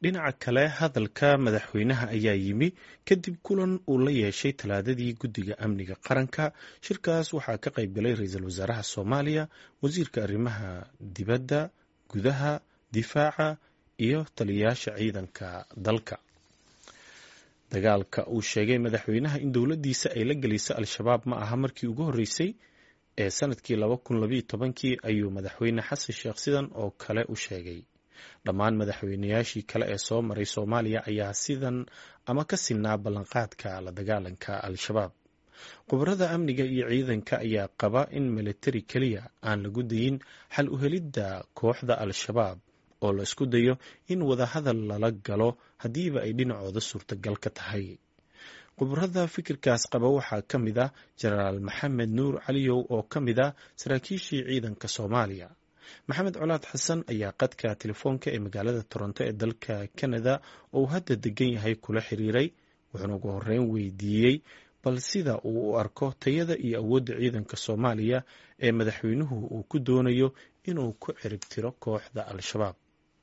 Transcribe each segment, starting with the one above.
dhinaca kale hadalka madaxweynaha ayaa yimi kadib kulan uu la yeeshay talaadadii guddiga amniga qaranka shirkaas waxaa ka qayb galay ra-iisul wasaaraha soomaaliya wasiirka arrimaha dibadda gudaha difaaca iyo taliyayaasha ciidanka dalka dagaalka uu sheegay madaxweynaha in dowladdiisa ay la gelisay al-shabaab ma aha markii ugu horreysay ee sanadkii laba kun labayo tobankii ayuu madaxweyne xasan sheekh sidan oo kale u sheegay dhammaan madaxweynayaashii kale ee soo maray soomaaliya ayaa sidan ama ka sinaa ballanqaadka la dagaalanka al-shabaab khubarada amniga iyo ciidanka ayaa qaba in militari keliya aan lagu dayin xal u helidda kooxda al-shabaab oo la isku dayo in wadahadal lala galo haddiiba ay dhinacooda suurtagal ka tahay khubarada fikirkaas qaba waxaa ka mid ah jenaraal maxamed nuur caliyow oo ka mid ah saraakiishii ciidanka soomaaliya maxamed colaad xasan ayaa qadka telefoonka ee magaalada toronto ee dalka canada oo uu hadda degan yahay kula xiriiray wuxuuna ugu horeyn weydiiyey bal sida uu u arko tayada iyo awoodda ciidanka soomaaliya ee madaxweynuhu uu ku doonayo inuu ku cirib tiro kooxda al-shabaab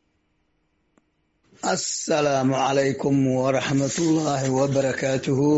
assalaamu calaykum waraxmatullaahi wabarakaatuhu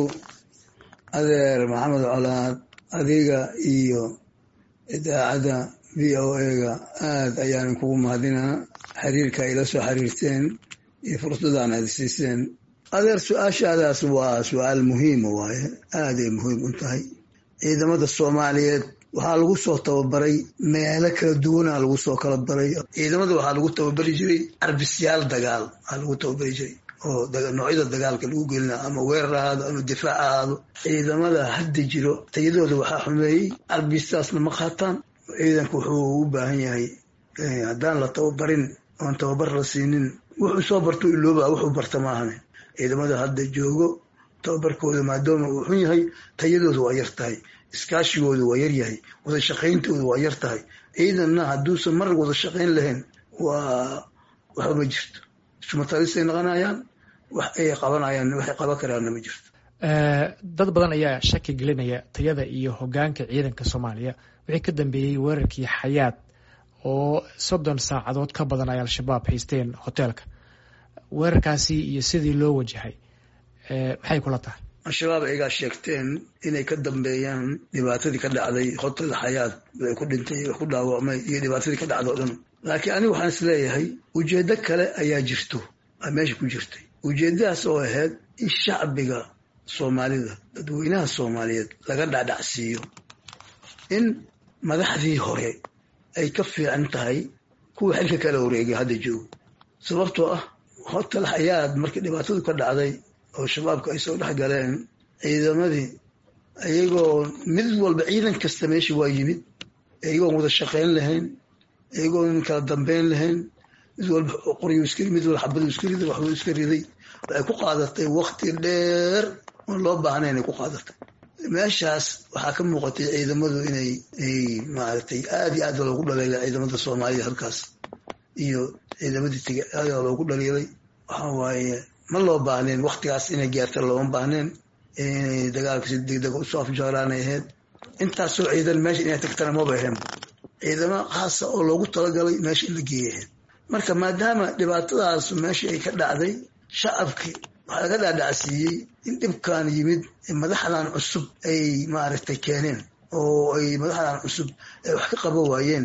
adeer maxamed colaad adiga iyo idaacadda v o a-ga aada ayaan kugu mahadinaa xiriirka ay la soo xiriirteen iyo fursadan aad siiseen adeer su-aashaadaas waa su-aal muhiima waaye aaday muhiim u tahay ciidamada soomaaliyeed waxaa lagu soo tababaray meelo kala duwana lagu soo kala baray ciidamada waxaa lagu tababari jiray arbisyaal dagaal waxaa lagu tababari jiray oo noocyada dagaalka lagu gelina ama weerar ahaado ama difaac ahaado ciidamada hadda jiro tayadooda waxaa xumeeyey arbistaasna ma qaataan ciidanku wuxuu u baahan yahay haddaan la tababarin oon tababar la siinin wuxuu soo barto ilooba wuxuu barta maahane ciidamada hadda joogo tababarkooda maadaama uu xun yahay tayadooda waa yar tahay iskaashigooda waa yaryahay wada shaqayntooda waa yar tahay ciidanna hadduusan mar wada shaqayn lahayn waa waxba ma jirto sumatalisay noqonayaan wax ay qabanayaan waxay qaban karaanna ma jirto dad badan ayaa shaki gelinaya tayada iyo hogaanka ciidanka soomaaliya wixii ka dambeeyey weerarkii xayaad oo soddon saacadood ka badan ay al-shabaab haysteen hoteelka weerarkaasi iyo sidii loo wajahay maxay kula tahay al-shabaab ayagaa sheegteen inay ka dambeeyaan dhibaatadii ka dhacday hotel xayaad ay ku dhintay ku dhaawacmay iyo dhibaatadii ka dhacda o dhan laakiin aniga waxaan is leeyahay ujeeddo kale ayaa jirto aa meesha ku jirtay ujeeddadaas oo ahayd in shacbiga soomaalida dadweynaha soomaaliyeed laga dhacdhacsiiyo in madaxdii hore ay ka fiican tahay kuwa xilka kala wareegay hadda joogo sababtoo ah hotel xayaad markii dhibaatadu ka dhacday oo shabaabka ay soo dhex galeen ciidamadii iyagoo mid walba ciidan kasta meesha waa yimid iyagoon wada shaqayn lahayn iyagoon kala dambeyn lahayn mid walba qoryu iska mid walba xabadu iska riday waxbuu iska riday waxay ku qaadatay wakti dheer oon loo baahnayn ay ku qaadatay meeshaas waxaa ka muuqatay ciidamadu inay maaragtay aada iyo aad loogu dhaliilay ciidamada soomaalida halkaas iyo ciidamadii tege aada loogu dhaliilay waxaa waaye ma loo baahneen waktigaas inay gaarta looma baahneen inay dagaalka si degdega usoo afjaaraanay ahayd intaasoo ciidan meesha inay tagtana maba ahayn ciidamo khaasa oo loogu talagalay meesha in la geeyay ahayd marka maadaama dhibaatadaas meesha ay ka dhacday shacabkii waxaa laga dhaadhacsiiyey in dhibkan yimid madaxdan cusub ay maaragtay keeneen oo ay madaxdan cusub ay wax ka qaban waayeen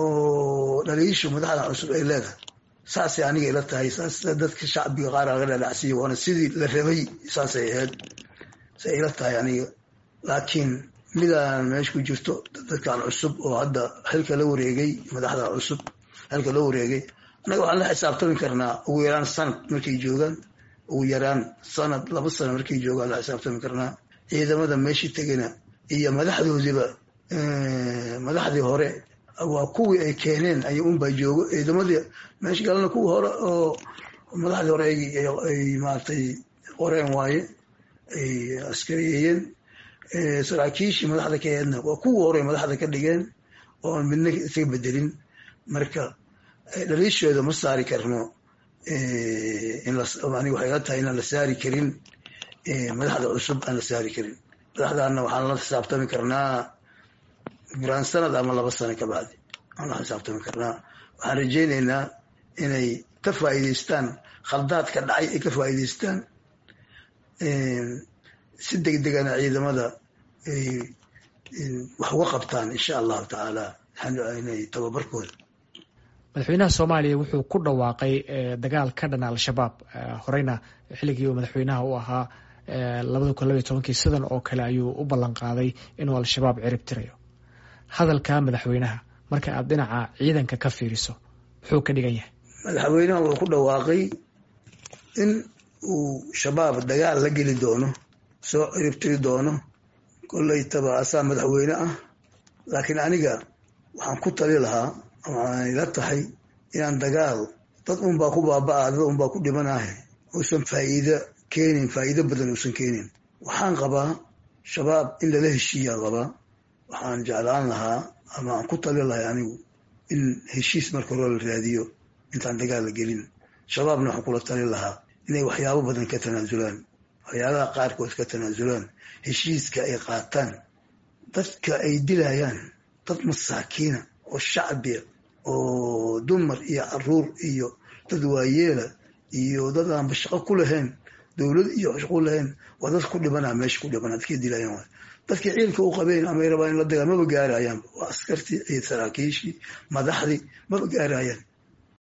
oo dhaliishu madaxdan cusub ay leedahay saasay aniga ila tahay saas dadka shacbiga qaar laga dhaadhacsiiya waana sidii la rabay saasay ahayd say ila tahay aniga laakiin midaan meesha ku jirto dadkan cusub oo hadda xilka la wareegay madaxda cusub xilka la wareegay annaga waxaan la xisaabtami karnaa ugu yaraan sanad markay joogaan ugu yaraan sanad laba sano markay joogaan la xisaabtami karnaa ciidamada meeshii tegana iyo madaxdoodiiba madaxdii hore waa kuwii ay keeneen ay unbaa joogo ciidamadii meesha galana kuwii hore oo madaxdii hore ay maaragtay qoreen waaye ay askariyeeyeen saraakiishii madaxda ka heedna waa kuwii hore madaxda ka dhigeen oon midna isaga bedelin marka dhaliisheeda ma saari karno aniga waxay la tahay inaan la saari karin madaxda cusub aan la saari karin madaxdaana waxaan la xisaabtami karnaa biraan sanad ama laba sano ka bacdi aan la xisaabtami karnaa waxaan rajaynaynaa inay ka faa'iidaystaan khaldaadka dhacay ay ka faa'iidaystaan si degdegana ciidamada ay wax uga qabtaan insha allahu tacaala inay tababarkooda madaxweynaha soomaaliya wuxuu ku dhawaaqay dagaal ka dhana al-shabaab horeyna xilligii uu madaxweynaha u ahaa labada kun labaiy tobankii sidan oo kale ayuu u ballan qaaday inuu al-shabaab cirib tirayo hadalka madaxweynaha marka aad dhinaca ciidanka ka fiiriso muxuu ka dhigan yahay madaxweynaha wuxuu ku dhawaaqay in uu shabaab dagaal la geli doono soo cirib tiri doono kollaytaba asaa madaxweyne ah laakiin aniga waxaan ku tali lahaa waxaan ila tahay inaan dagaal dad unbaa ku baaba-a dad unbaa ku dhimanahe uusan faa'iido keenin faa'iido badan uusan keenin waxaan qabaa shabaab in lala heshiiyaan qabaa waxaan jeclaan lahaa ama aan ku tali lahay anigu in heshiis marka hore la raadiyo intaan dagaal la gelin shabaabna waxaan kula tali lahaa inay waxyaabo badan ka tanaasulaan waxyaabaha qaarkood ka tanaasulaan heshiiska ay qaataan dadka ay dilayaan dad masaakiina oo shacbiya oo dumar iyo caruur iyo dad waayeela iyo dad aanba shaqo ku lahayn dowlad iyo shaqo lahayn waa dad ku dhibanaa meesha ku dhibanaa dadkay dilayaan waay dadkii ciilka u qabeen amay rabaan in la dagaal maba gaarayaan waa askartii ciid saraakiishii madaxdii maba gaarayaan